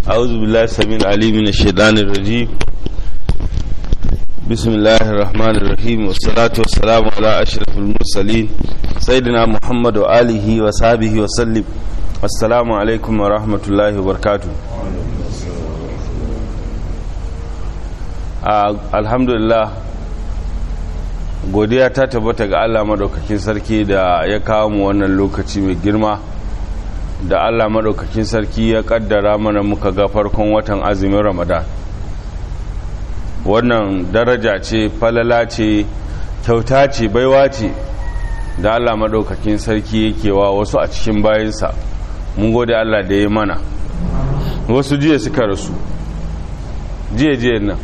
أعوذ بالله السميع العليم من الشيطان الرجيم بسم الله الرحمن الرحيم والصلاة والسلام على أشرف المرسلين سيدنا محمد وآله وصحبه وسلم السلام عليكم ورحمة الله وبركاته الحمد لله godiya ta tabbata ga Allah madaukakin sarki da ya kawo mu wannan lokaci mai girma da Allah madaukakin sarki ya kaddara mana muka ga farkon watan azumin Ramadan wannan daraja ce falala ce kyauta ce baiwa ce da Allah madaukakin sarki yake wa wasu a cikin bayansa mun gode Allah da ya mana wasu jiya suka rasu jiya jiya nan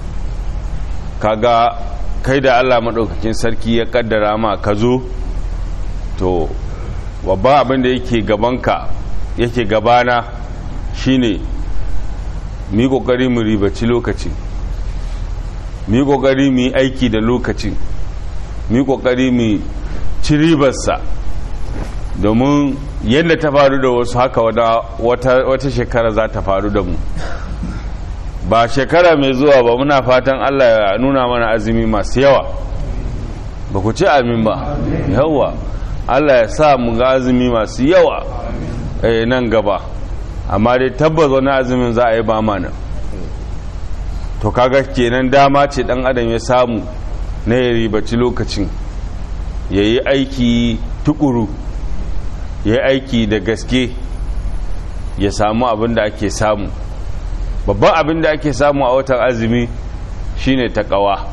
kaga kai da Allah maɗaukakin sarki ya kaddara ma ka zo to babban abin da yake gabanka yake gabana shine mu yi ƙoƙari mu ribaci lokaci mu yi ƙoƙari mu yi aiki da lokacin mu yi ƙoƙari mu ci ribarsa domin yadda ta faru da wasu haka wata shekara za ta faru da mu ba shekara mai zuwa ba muna fatan Allah ya nuna mana azumi masu yawa ba ku ci amin ba yawa Allah ya sa mu ga azumi masu yawa nan gaba amma dai tabbas wani azumin za a yi ba mana to kaga kenan dama ce dan adam ya samu na ya ribaci lokacin ya yi aiki tukuru ya yi aiki da gaske ya samu abin da ake samu babban abin da ake samu a watan azumi shine takawa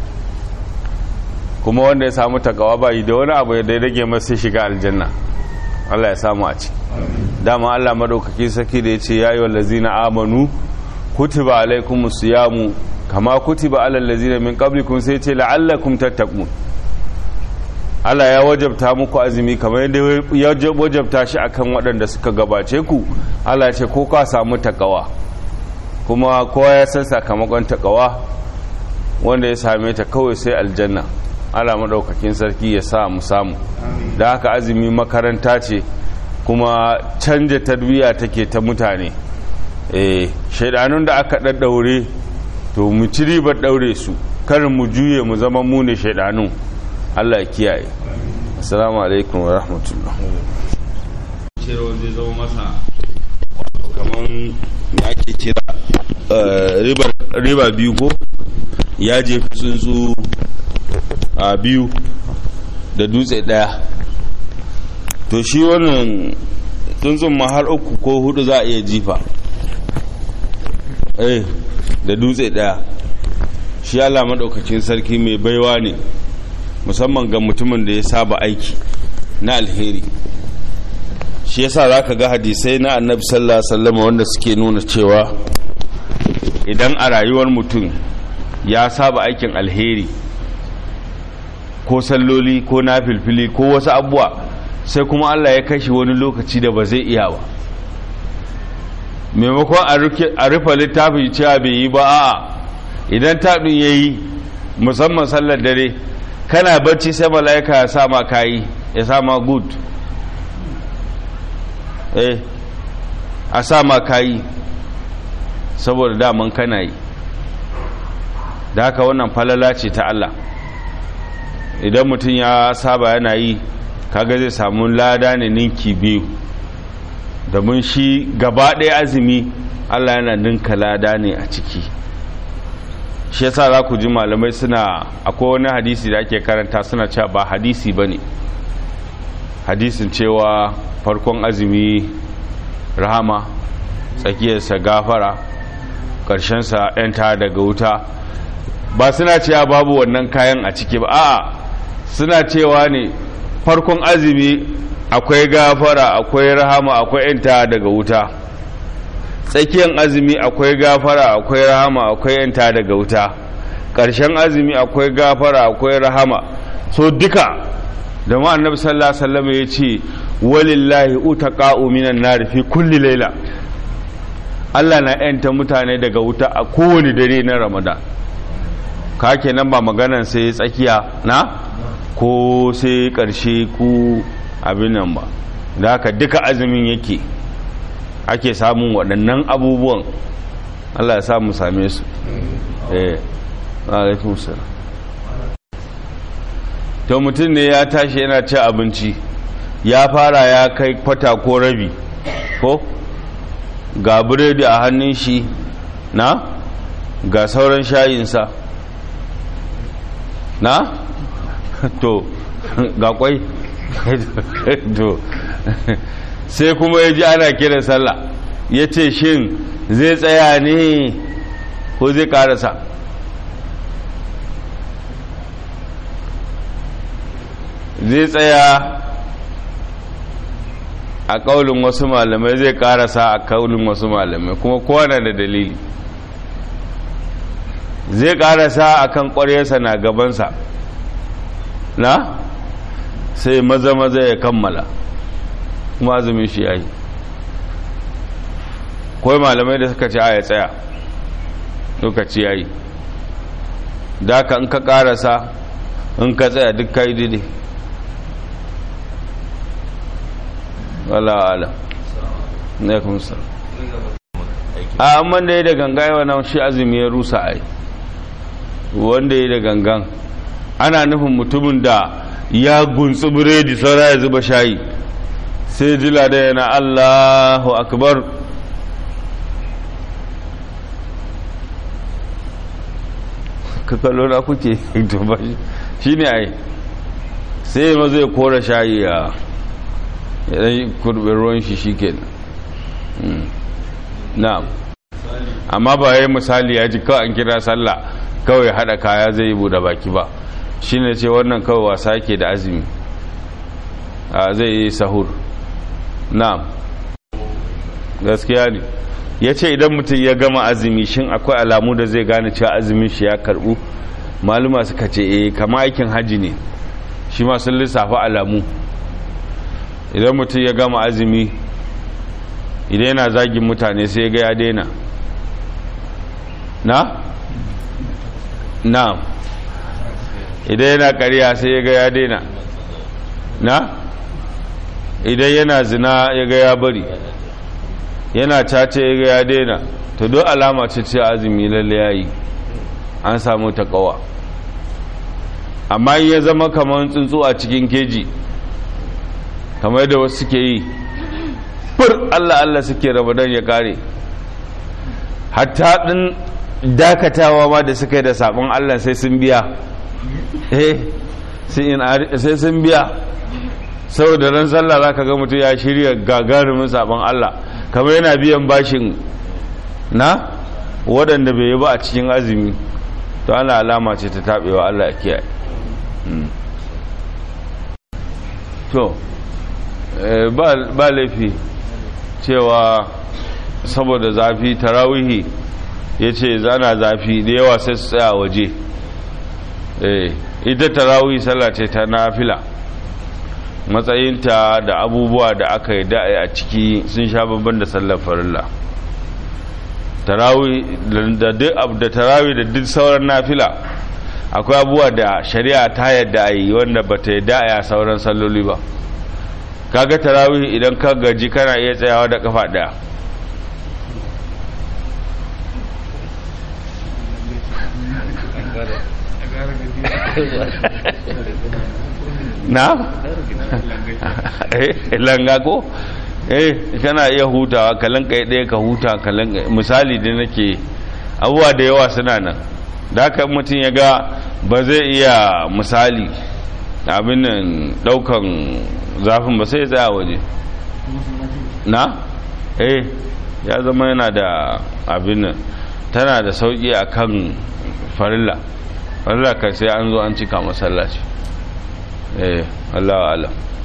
kuma wanda ya samu takawa ba yi da wani abu da ya rage masu shiga aljanna Allah ya samu a ci dama Allah madaukaki saki da ya ce ya yi wa lazina amanu kutiba alaikum siyamu kama kutiba alal lazina min qablikum sai ce la'allakum tattaqun Allah ya wajabta muku azumi kamar yadda ya wajabta shi akan waɗanda suka gabace ku Allah ya ce ko ka samu takawa kuma kowa ya san sakamakon takawa wanda ya same ta kawai sai aljanna ala maɗaukakin sarki ya sa mu samu da haka azumi makaranta ce kuma canja tarbiyya take ta mutane eh shaidanun da aka ɗaɗɗaure to mu ci ribar ɗaure su karin mu juye mu zama mu ne shaidanun allah ya kiyaye assalamu alaikum wa rahmatullah cewa zai zama masa kamar da ake kira riba biyu ko ya jefi tsuntsu a biyu da dutse daya to shi wannan tsuntsun ma har uku ko hudu za a iya jifa eh da dutse daya shi Allah maɗaukacin sarki mai baiwa ne musamman ga mutumin da ya saba aiki na alheri shi yasa za ka ga hadisai na annabi sallallahu alaihi wasallam wanda suke nuna cewa idan a rayuwar mutum ya saba aikin alheri ko salloli ko na filfili ko wasu abubuwa sai kuma Allah ya kashi wani lokaci da ba zai iya ba maimakon a rufe littafin cewa bai yi ba a'a idan taɗin ya yi musamman sallar dare kana bacci sai mala'ika ya sa ma kayi ya sa ma good eh a sa ma kayi saboda daman kana yi da haka wannan falala ce ta Allah idan mutum ya saba yana yi kaga zai samu lada ne ninki biyu domin shi gaba ɗaya azumi Allah yana ninka lada ne a ciki shi yasa za ku ji malamai suna akwai wani hadisi da ake karanta suna cewa ba hadisi ba ne hadisin cewa farkon azumi rahama tsakiyarsa gafara ƙarshensa 'yanta daga wuta ba suna cewa babu wannan kayan a ciki ba a'a suna cewa ne farkon azumi akwai gafara akwai rahama akwai 'yanta daga wuta tsakiyar azumi akwai gafara akwai rahama akwai 'yanta daga wuta ƙarshen azumi akwai gafara akwai rahama so duka da ma annabi sallallahu alaihi wasallam ya ce walillahi utaqa'u minan nar fi kulli layla Allah na yanta mutane daga wuta a kowane dare na Ramadan ka kenan ba maganan sai tsakiya na ko sai karshe ku abin nan ba da haka duka azumin yake ake samun waɗannan abubuwan Allah ya samu same su eh alaikum salam to mutum ne ya tashi yana ci abinci ya fara ya kai kwata ko rabi ko ga biredi a hannun shi na ga sauran shayinsa na to ga kwai to sai kuma ya ji ana kiran sallah ya ce shin zai tsaya ne ko zai karasa zai tsaya a kaulin wasu malamai zai karasa a kaulin wasu malamai kuma kowane da dalili zai karasa a kan ƙwaryarsa na gabansa na sai maza maza ya kammala kuma azumin shi ya yi kawai malamai da suka ce a ya tsaya lokaci ya yi da ka in ka karasa in ka tsaya duk ka yi daidai wala ala ne kuma sa a amma da ya da ganga yawa na shi azumi ya rusa ai wanda ya da gangan ana nufin mutumin da ya gunsu biredi saura ya zuba shayi sai jila da yana allahu akbar ka kallo na kuke to ba shi ne ai sai ma zai kora shayi ya ya kurbin ruwan shi shi ke na'am amma ba ya yi misali ya ji kawai an kira sallah kawai haɗa kaya zai yi buɗe baki ba shi ne ce wannan kawai wasa ke da azumi zai yi sahur na'am gaskiya ne ya ce idan mutum ya gama azumi shin akwai alamu da zai gane cewa azumin shi ya karɓu maluma suka ce eh kama aikin hajji ne shi ma sun lissafa alamu idan mutum ya gama azumi idan yana zagin mutane sai ya ga ya daina na? na idan yana ƙarya sai ya ga ya daina na? idan yana zina ya ga ya bari yana cace ya ga ya daina to don alama ce ce azumi lalle ya yi an samu ta kawa amma in ya zama kamar tsuntsu a cikin keji kamar da wasu suke yi fur Allah Allah suke ramadan ya kare hatta din dakatawa ma da suka yi da sabon Allah sai sun biya eh sai sun biya saboda ran sallah zaka ga mutum ya shirya gagarumin sabon Allah kamar yana biyan bashin na waɗanda bai yi ba a cikin azumi to ana alama ce ta taɓewa Allah ya kiyaye to ba laifi cewa saboda zafi tarawihi ya ce zana zafi da yawa sai su tsaya waje ita tarawihi sallah ce ta nafila matsayinta da abubuwa da aka yi da'a a ciki sun sha babban da sallar farilla tarawi da tarawi da duk sauran nafila akwai abubuwa da shari'a ta yadda a yi wanda ba ta yadda a sauran salloli ba kaga tarawih idan ka gaji kana iya tsayawa da kafa daya na? langa ko? eh kana iya hutawa ka lanka ɗaya ka huta ka lanka misali da nake abubuwa da yawa suna nan da haka mutum ya ga ba zai iya misali abin nan ɗaukan zafin ba sai ya tsaya waje na? eh ya zama yana da abin nan tana da sauƙi a kan farilla farilla kan sai an zo an cika masallaci eh Allah wa alam